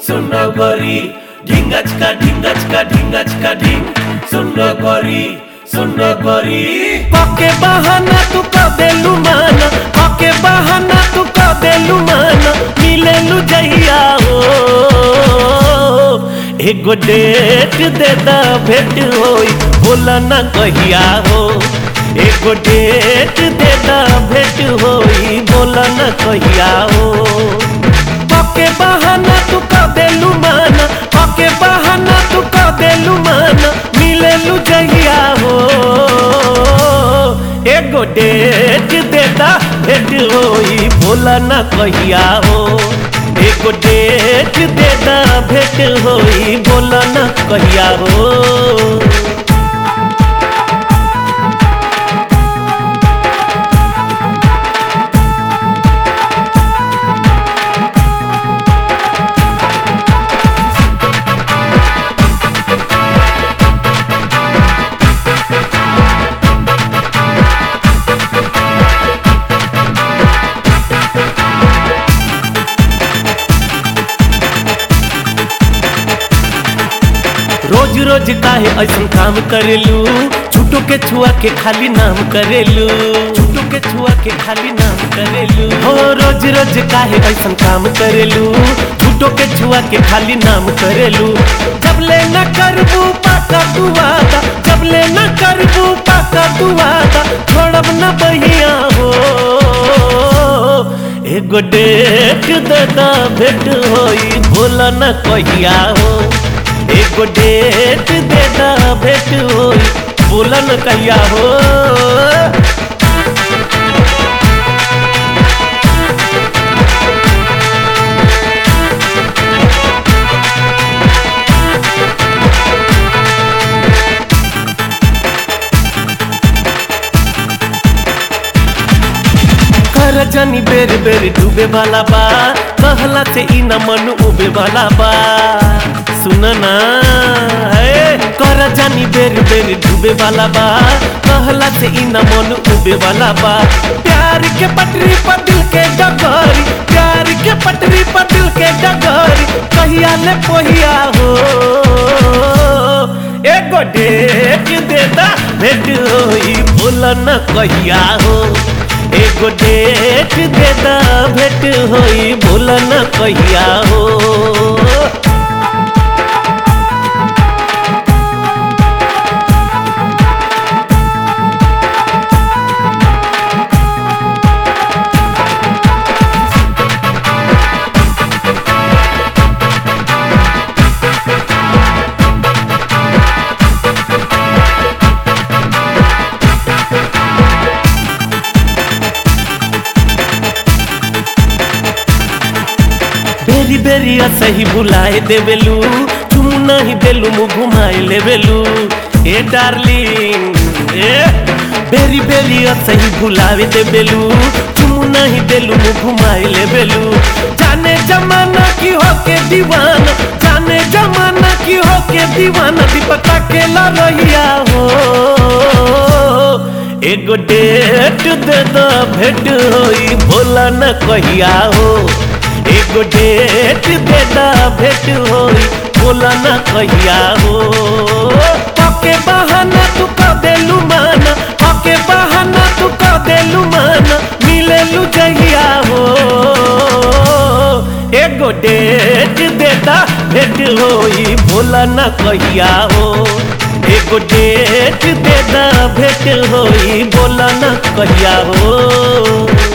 सुन गोरी ढिंगचका ढिंगचका ढिंगचका ढिंग सुन गोरी सुन गोरी पके बहाना तू क देलू माना पके बहाना तू क देलू माना मिलेलू जहिया हो एगो डेट दे दा भेट होई बोला ना कहिया हो एगो डेट दे दा भेट होई बोला ना कहिया हो पके बहाना तू क देलू माना पके बहाना तू क देलू माना मिलेलू जहिया हो एगो डेट देता भेट होई बोला ना कहिया हो एगो डेट देता भेट होई बोला ना कहिया हो रोज रोज काहे ऐसन काम करेलू झूठो के छुआ के खाली नाम करेलू झूठो के छुआ के खाली नाम करेलू हो रोज रोज काहे ऐसन काम करेलू झूठो के छुआ के खाली नाम करेलू जब ले न करबू पाका तू वादा जब ले न करबू पाका तू वादा छोड़ब न बहिया हो एगो डेट दादा भेट होई भोला न कहिया हो एगो डेट देना भेट होई बोलन कहिया हो कर जनी बेर बेर डूबे वाला बा कहला से ई न मन उबे वाला बा सुन ना हे कर जानी बेर बेर डूबे वाला बा कहला से ई न मन उबे वाला बा प्यार के पटरी पर दिल के डगरी प्यार के पटरी पर दिल के डगरी कहिया ले पहिया हो एगो डेट देता भेट होई बोला न कहिया हो एगो डेट देता भेट होई बोला न कहिया हो बेरी बेरी सही बुलाए देवेलू तुम नहीं देलू मुँह घुमाए लेवेलू ए डार्लिंग ए बेरी बेरी सही बुलावे देवेलू तुम नहीं देलू मुँह घुमाए लेवेलू जाने जमाना की हो के दीवाना जाने जमाना की हो के दीवाना दीपका के रहिया हो एगो डेट दे दो भेट होई भोला न कहिया हो एगो डेट देना भेट होई बोला ना कहिया हो पके बहाना तू क देलू माना पके बहाना तू क देलू माना मिलेलू जहिया हो एगो डेट देता भेट होई बोला ना कहिया हो एगो डेट देता भेट होई बोला ना कहिया हो